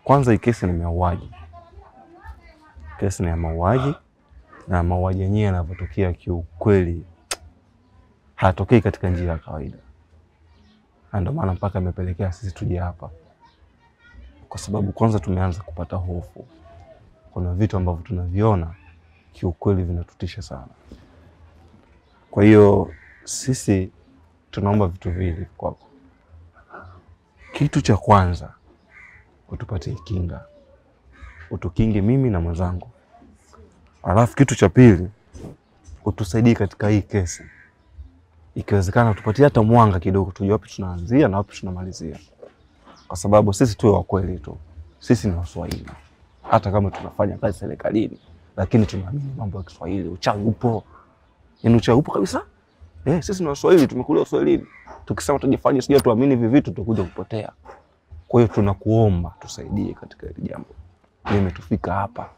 kwanza hii kesi ni mauaji, kesi ni ya mauaji, na mauaji yenyewe yanavyotokea kiukweli hayatokei katika njia ya kawaida, na ndio maana mpaka imepelekea sisi tuje hapa, kwa sababu kwanza tumeanza kupata hofu. Kuna vitu ambavyo tunaviona kiukweli vinatutisha sana. Kwa hiyo sisi tunaomba vitu viwili kwako. Kitu cha kwanza utupatie kinga, utukinge mimi na mwenzangu, alafu kitu cha pili utusaidie katika hii kesi, ikiwezekana utupatie hata mwanga kidogo, tujue wapi tunaanzia na wapi tunamalizia, kwa sababu sisi tuwe wa kweli tu, sisi ni Waswahili, hata kama tunafanya kazi serikalini, lakini tunaamini mambo ya Kiswahili. Uchawi upo, yaani uchawi upo kabisa. Eh, sisi ni Waswahili, tumekulia Uswahilini. Tukisema tujifanye sijui tuamini hivi vitu, tutakuja kupotea. Kwa hiyo tunakuomba tusaidie katika hili jambo, limetufika hapa.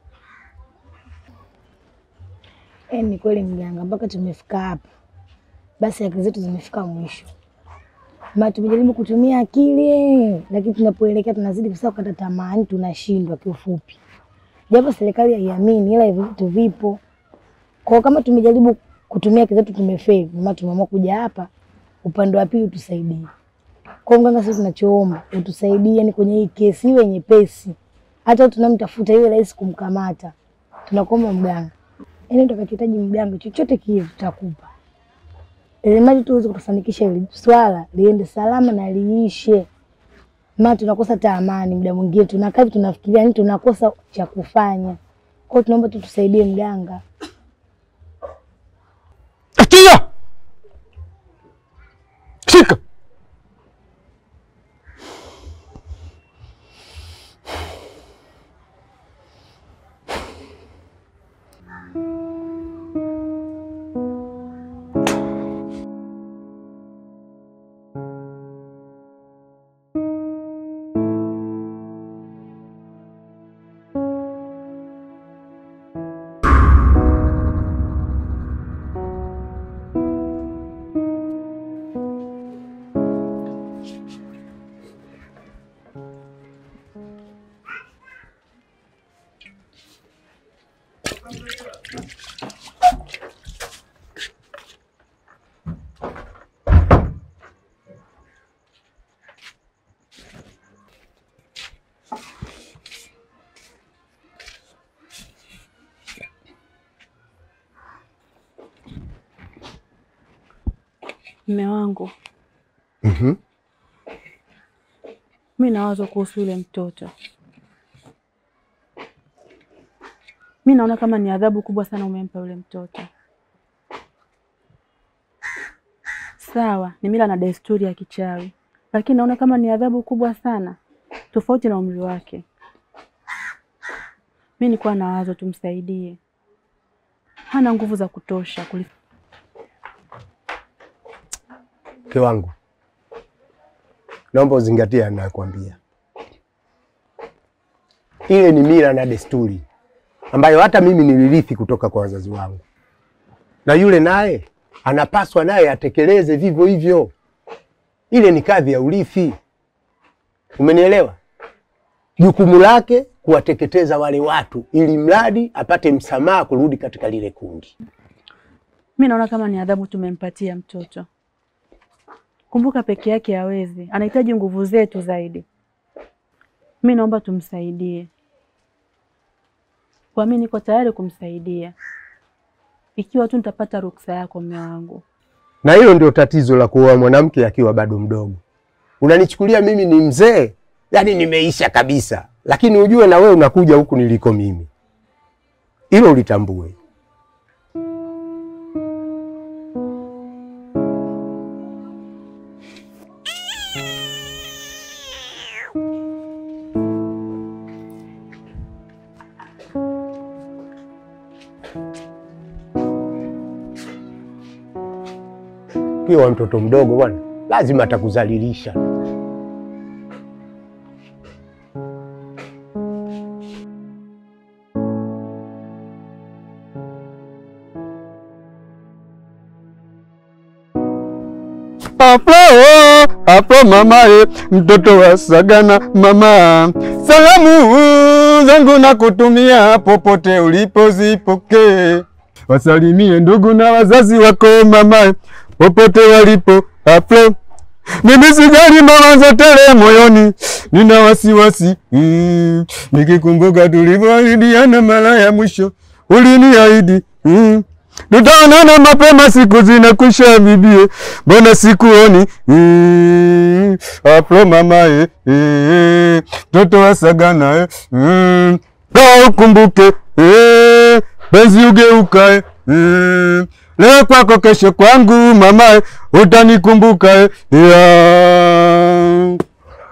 Eh, ni kweli mganga, mpaka tumefika hapa, basi akili zetu zimefika mwisho. Ma tumejaribu kutumia akili, lakini tunapoelekea tunazidi kusahau kukata tamaa, yaani tunashindwa kiufupi, japo serikali haiamini, ila hivyo vitu vipo. Kwa hiyo kama tumejaribu kutumia akili zetu tumefeli, ndio maana tumeamua kuja hapa upande wa pili utusaidie. Kwa hiyo mganga, sisi tunachoomba utusaidie, yani kwenye hii kesi iwe nyepesi, hata tunamtafuta iwe rahisi kumkamata. Tunakuomba mganga, yaani utakachohitaji mganga, chochote kile tutakupa, ili mradi tu uweze kutufanikisha hili swala liende salama na liishe. Maana tunakosa hata amani, muda mwingine tunakaa hivi tunafikiria, yani tunakosa cha kufanya. Kwa hiyo tunaomba tu tusaidie mganga. Akia! Shika! Mme wangu, Mhm. mi nawaza kuhusu yule mtoto. Mi naona kama ni adhabu kubwa sana umempa yule mtoto. Sawa, ni mila na desturi ya kichawi, lakini naona kama ni adhabu kubwa sana, tofauti na umri wake. Mi nilikuwa na wazo tumsaidie, hana nguvu za kutosha kuli Mke wangu, naomba uzingatie anayokuambia. Ile ni mila na desturi ambayo hata mimi nilirithi kutoka kwa wazazi wangu, na yule naye anapaswa naye atekeleze vivyo hivyo. Ile ni kadhi ya urithi, umenielewa? Jukumu lake kuwateketeza wale watu, ili mradi apate msamaha kurudi katika lile kundi. Mi naona kama ni adhabu tumempatia mtoto. Kumbuka peke yake hawezi, anahitaji nguvu zetu zaidi. Mi naomba tumsaidie, kwa mi niko tayari kumsaidia ikiwa tu nitapata ruksa yako, mume wangu. Na hilo ndio tatizo la kuoa mwanamke akiwa bado mdogo. Unanichukulia mimi ni mzee, yaani nimeisha kabisa, lakini ujue na wewe unakuja huku niliko mimi. Hilo ulitambue. Ukiwa mtoto mdogo bwana, lazima atakuzalilisha. Apro, apro mamae, mtoto wa Sagana mama, salamu zangu na kutumia popote ulipozipokee, wasalimie ndugu na wazazi wako mamae, popote walipo. Apro, mimi sijali mawazo tele moyoni, nina wasiwasi mm, nikikumbuka tulivyoahidiana mara ya mwisho, uliniahidi mm, tutaonana mapema, siku zinakwisha bibie, mbona sikuoni? Mm, apro mamae, eh, mtoto wa Sagana eh, mm, kaa ukumbuke eh, penzi ugeukae mm, leo kwako, kesho kwangu, mamae, utanikumbuka eh, yeah.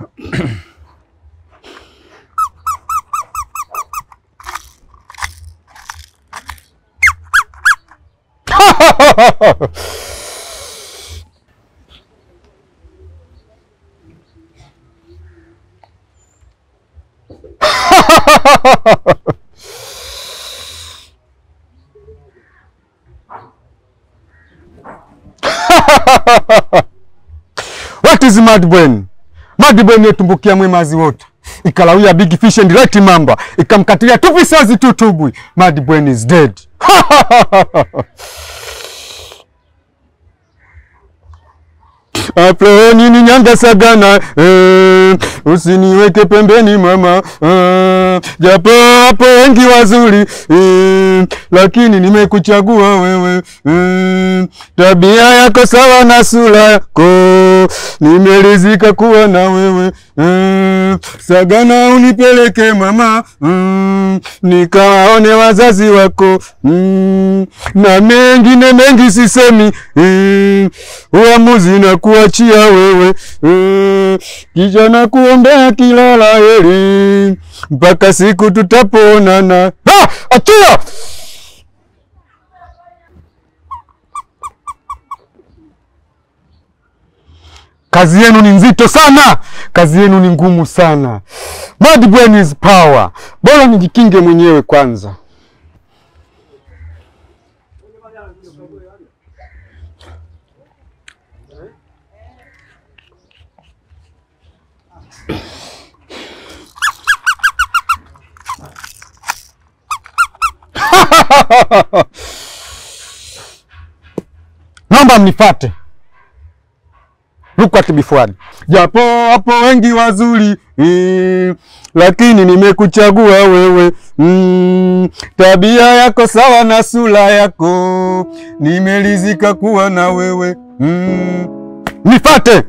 What is mad brain? Mad brain yetumbukia mwemazi wote ikalawia big fish and right mamba ikamkatilia tu visazi tu tubwi. Mad brain is dead. Apro nini nyanga Sagana eh, usiniweke pembeni mama eh, japo hapo wengi wazuri eh, lakini nimekuchagua wewe eh, tabia yako sawa na sura yako nimeridhika kuwa na wewe eh, Sagana unipeleke mama mm, nikawaone wazazi wako mm, na mengine mengi sisemi mm, uamuzi na kuachia wewe mm, kisha na kuombea kila la heri mpaka siku tutapoonana. Ah, achia! Kazi yenu ni nzito sana, kazi yenu ni ngumu sana. Mad brain is power. Bora nijikinge mwenyewe kwanza. Naomba mnifate. Look at before. Japo hapo wengi wazuri mm, lakini nimekuchagua wewe mm, tabia yako sawa na sura yako, nimeridhika kuwa na wewe mm. Nifate.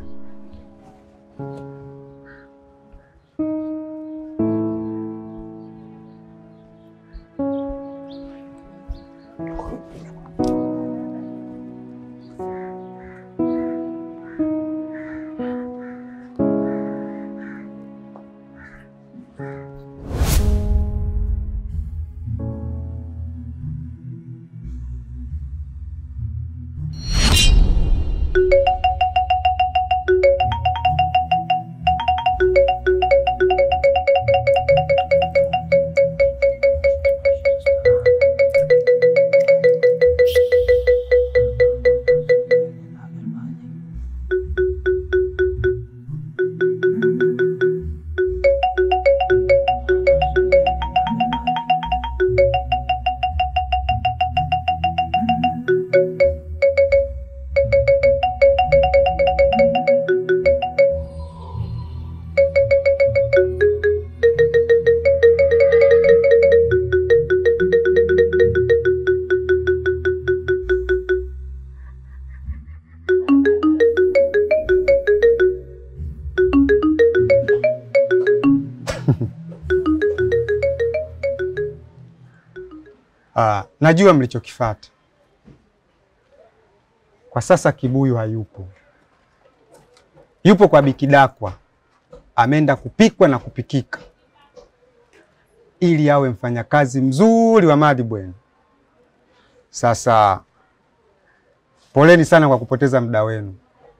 Ah, najua mlichokifata. Kwa sasa Kibuyu hayupo, yupo kwa Bikidakwa, ameenda kupikwa na kupikika ili awe mfanyakazi mzuri wa Madibweni. Sasa poleni sana kwa kupoteza muda wenu,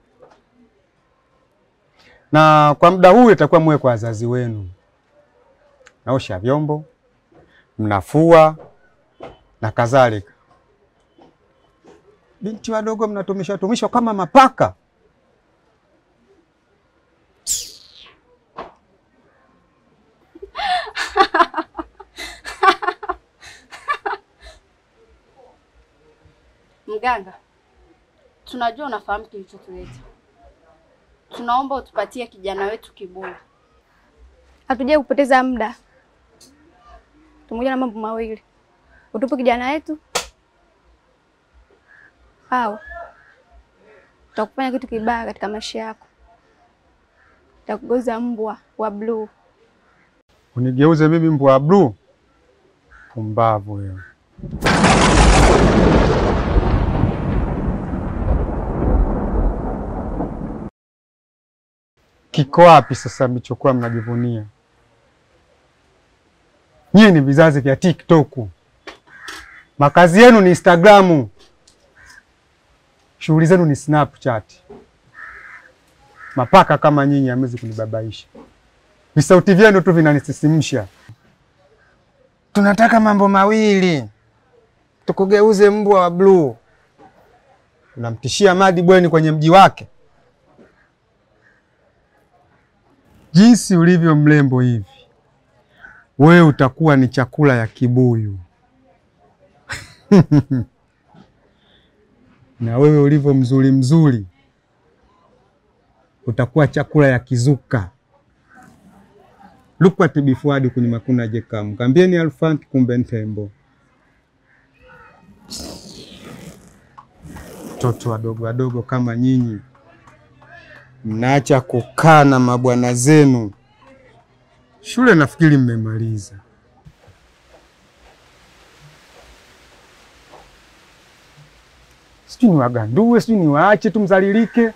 na kwa muda huu itakuwa muwe kwa wazazi wenu, naosha vyombo, mnafua na kadhalika. Binti wadogo mnatumishwa tumishwa kama mapaka. Mganga, tunajua unafahamu kilichotuleta. Tunaomba utupatie kijana wetu Kibuyu. Hatujai kupoteza muda, tumoja na mambo mawili, utupe kijana wetu au tutakufanya kitu kibaya katika maisha yako, takugoza mbwa wa bluu. Unigeuze mimi mbwa wa bluu? Pumbavu wewe. Kiko wapi sasa mlichokuwa mnajivunia? Nyie ni vizazi vya TikTok, makazi yenu ni Instagramu, shughuli zenu ni Snapchat. Mapaka kama nyinyi hamwezi kunibabaisha. Visauti vyenu tu vinanisisimsha. Tunataka mambo mawili, tukugeuze mbwa wa bluu. Unamtishia Madi Bweni kwenye mji wake. Jinsi ulivyo mrembo hivi, wewe utakuwa ni chakula ya kibuyu na wewe ulivyo mzuri mzuri, utakuwa chakula ya kizuka. lukwati bifuadi kwenye makuna jekamu kambieni alfanki kumbe ntembo Watoto wadogo wadogo kama nyinyi mnaacha kukaa na mabwana zenu. Shule nafikiri mmemaliza. Sijui niwagandue, sijui niwaache tu mzalilike.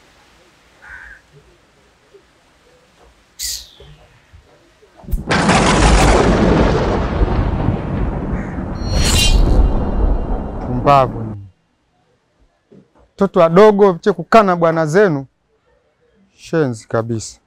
Pumbavu nyinyi. Watoto wadogo che kukaa na bwana zenu, shenzi kabisa.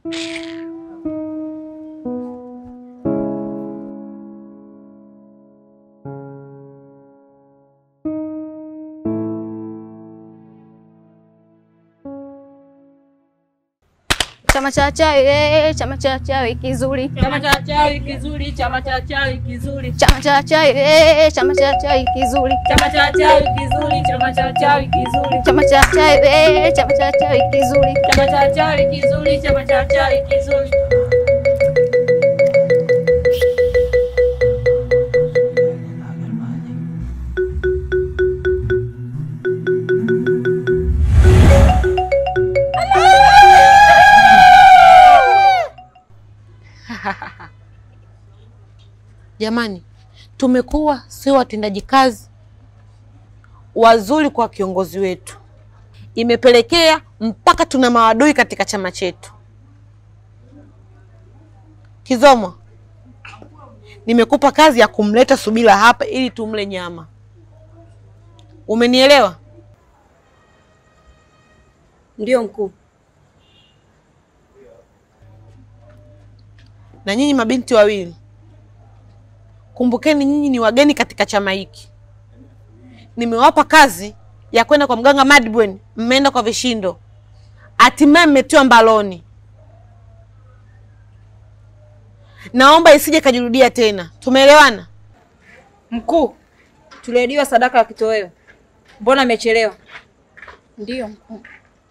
Chama cha chawi, eh, chama cha chawi kizuri. Chama cha chawi kizuri, chama cha chawi kizuri, Chama cha chawi, eh, chama cha chawi kizuri. chama cha chawi kizuri, chama cha chawi kizuri, Chama cha chawi, eh, chama cha chawi kizuri. chama cha chawi kizuri, chama cha chawi kizuri. Jamani, tumekuwa sio watendaji kazi wazuri kwa kiongozi wetu, imepelekea mpaka tuna maadui katika chama chetu. Kizomo, nimekupa kazi ya kumleta Subira hapa ili tumle nyama, umenielewa? Ndio mkuu. Na nyinyi mabinti wawili, kumbukeni nyinyi ni wageni katika chama hiki. Nimewapa kazi ya kwenda kwa mganga Madbwen, mmeenda kwa vishindo, hatimaye mmetiwa mbaloni. Naomba isije kajirudia tena, tumeelewana? Mkuu, tuliahidiwa sadaka ya kitoweo, mbona amechelewa? Ndio mkuu.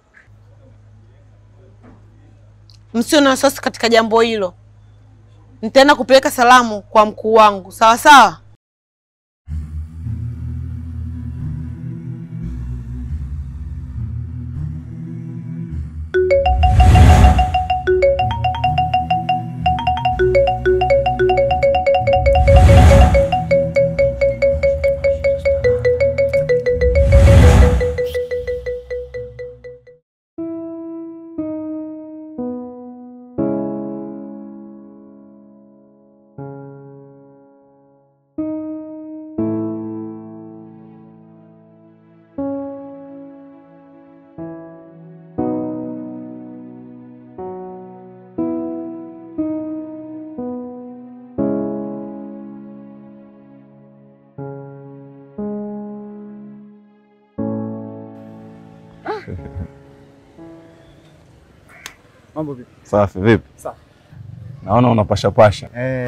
Msio na wasiwasi katika jambo hilo, nitaenda kupeleka salamu kwa mkuu wangu, sawa sawa? Mambo vipi? Safi vipi? Safi. Naona unapashapasha. Eh,